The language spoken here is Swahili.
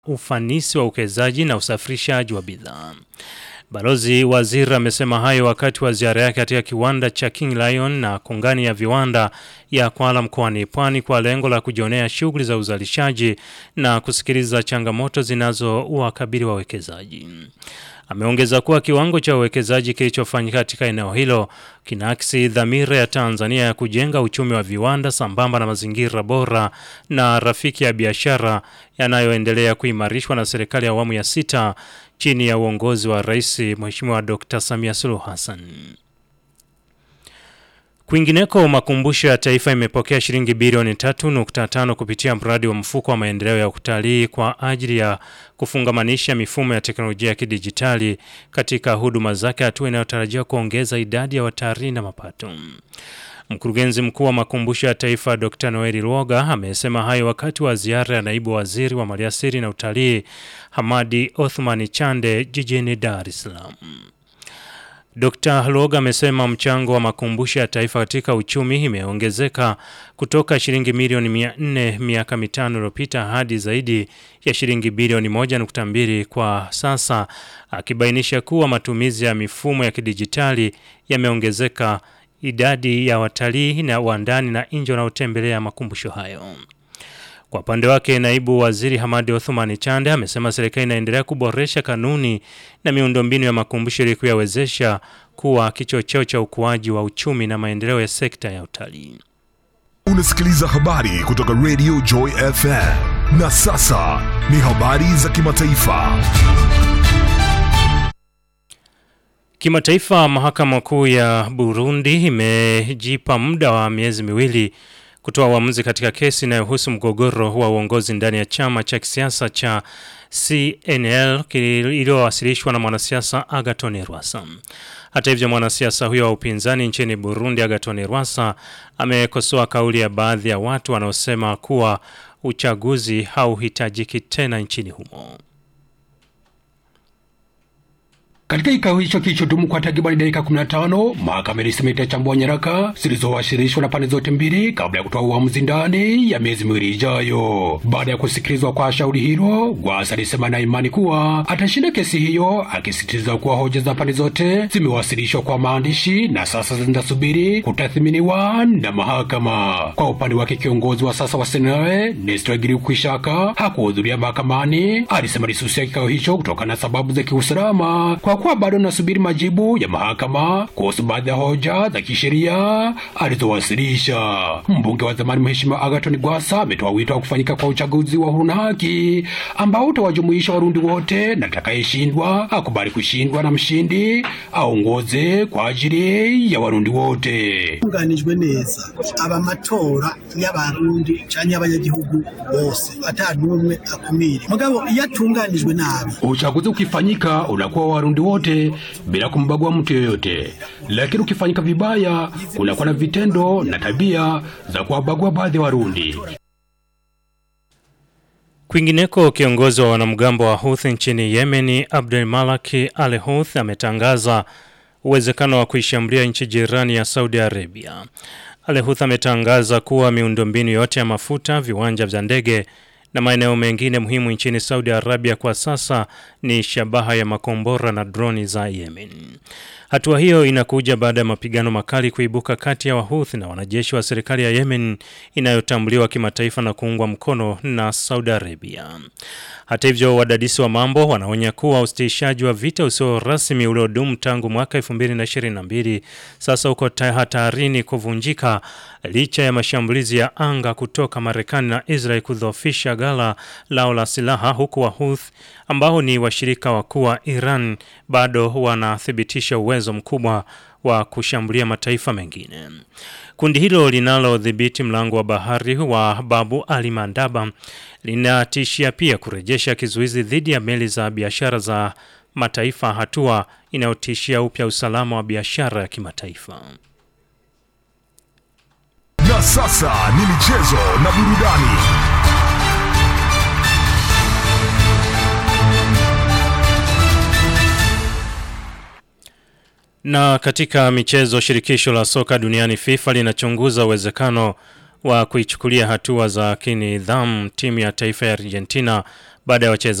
ufanisi wa uwekezaji na usafirishaji wa bidhaa. Balozi Waziri amesema hayo wakati wa ziara yake katika kiwanda cha King Lion na kongani ya viwanda ya Kwala mkoani Pwani kwa lengo la kujionea shughuli za uzalishaji na kusikiliza changamoto zinazowakabili wawekezaji. Ameongeza kuwa kiwango cha uwekezaji kilichofanyika katika eneo hilo kinaakisi dhamira ya Tanzania ya kujenga uchumi wa viwanda sambamba na mazingira bora na rafiki ya biashara yanayoendelea kuimarishwa na serikali ya awamu ya sita chini ya uongozi wa Rais Mheshimiwa Dr. Samia Suluhu Hassan. Kwingineko, makumbusho ya taifa imepokea shilingi bilioni 3.5 kupitia mradi wa mfuko wa maendeleo ya utalii kwa ajili ya kufungamanisha mifumo ya teknolojia ya kidijitali katika huduma zake, hatua inayotarajiwa kuongeza idadi ya watalii na mapato. Mkurugenzi mkuu wa makumbusho ya taifa Dr. Noeli Lwoga amesema hayo wakati wa ziara ya naibu waziri wa maliasili na utalii Hamadi Othmani Chande jijini Dar es Salaam. Dr. Lwoga amesema mchango wa makumbusho ya taifa katika uchumi imeongezeka kutoka shilingi milioni 400 miaka mitano iliyopita hadi zaidi ya shilingi bilioni 1.2 kwa sasa, akibainisha kuwa matumizi ya mifumo ya kidijitali yameongezeka idadi ya watalii na wa ndani na nje wanaotembelea makumbusho hayo. Kwa upande wake, naibu waziri Hamadi Othmani Chande amesema serikali inaendelea kuboresha kanuni na miundombinu ya makumbusho ili kuyawezesha kuwa kichocheo cha ukuaji wa uchumi na maendeleo ya sekta ya utalii. Unasikiliza habari kutoka Radio Joy FM. Na sasa ni habari za kimataifa. Kimataifa, mahakama kuu ya Burundi imejipa muda wa miezi miwili kutoa uamuzi katika kesi inayohusu mgogoro wa uongozi ndani ya chama cha kisiasa cha CNL iliyowasilishwa na mwanasiasa Agathon Rwasa. Hata hivyo, mwanasiasa huyo wa upinzani nchini Burundi Agathon Rwasa amekosoa kauli ya baadhi ya watu wanaosema kuwa uchaguzi hauhitajiki tena nchini humo. Katika kikao hicho kilichodumu kwa takribani dakika 15, mahakama ilisema itachambua nyaraka zilizowasilishwa na pande zote mbili kabla ya kutoa uamuzi ndani ya miezi miwili ijayo. Baada ya kusikilizwa kwa shauri hilo, Gwasa alisema na imani kuwa atashinda kesi hiyo, akisisitiza kuwa hoja za pande zote zimewasilishwa kwa maandishi na sasa zinasubiri kutathminiwa na mahakama. Kwa upande wake, kiongozi wa sasa wa Senae Nestor Girukishaka hakuhudhuria mahakamani. Alisema alisusia kikao hicho kutokana na sababu za kiusalama kwa kuwa bado nasubiri majibu ya mahakama kuhusu baadhi ya hoja za kisheria alizowasilisha. Mbunge wa zamani Mheshimiwa Agathon Gwasa ametoa wito wa kufanyika kwa uchaguzi wa huru na haki ambao utawajumuisha Warundi wote na atakayeshindwa akubali kushindwa na mshindi aongoze kwa ajili ya Warundi wote. tunganijwe neza aba amatora y'abarundi canke y'abanyagihugu bose ata n'umwe akumire mugabo iyo atunganijwe nabi Uchaguzi ukifanyika unakuwa wa Warundi wote bila kumbagua mtu yoyote, lakini ukifanyika vibaya kunakuwa na vitendo na tabia za kuwabagua baadhi ya Warundi. Kwingineko, kiongozi wa wanamgambo wa Houthi nchini Yemen Abdel Malaki Al Houthi ametangaza uwezekano wa kuishambulia nchi jirani ya Saudi Arabia. Al Houthi ametangaza kuwa miundombinu yote ya mafuta, viwanja vya ndege na maeneo mengine muhimu nchini Saudi Arabia kwa sasa ni shabaha ya makombora na droni za Yemen. Hatua hiyo inakuja baada ya mapigano makali kuibuka kati ya Wahuthi na wanajeshi wa serikali ya Yemen inayotambuliwa kimataifa na kuungwa mkono na Saudi Arabia. Hata hivyo, wadadisi wa mambo wanaonya kuwa usitishaji wa vita usio rasmi uliodumu tangu mwaka 2022 sasa uko hatarini kuvunjika licha ya mashambulizi ya anga kutoka Marekani na Israel kudhoofisha ghala lao la silaha, huku Wahuthi ambao ni washirika wakuu wa Iran bado wanathibitisha uwezo mkubwa wa kushambulia mataifa mengine. Kundi hilo linalodhibiti mlango wa bahari wa Babu Ali Mandaba linatishia pia kurejesha kizuizi dhidi ya meli za biashara za mataifa, hatua inayotishia upya usalama wa biashara ya kimataifa. Na sasa ni michezo na burudani. Na katika michezo, shirikisho la soka duniani FIFA linachunguza uwezekano wa kuichukulia hatua za kinidhamu timu ya taifa ya Argentina baada ya wacheza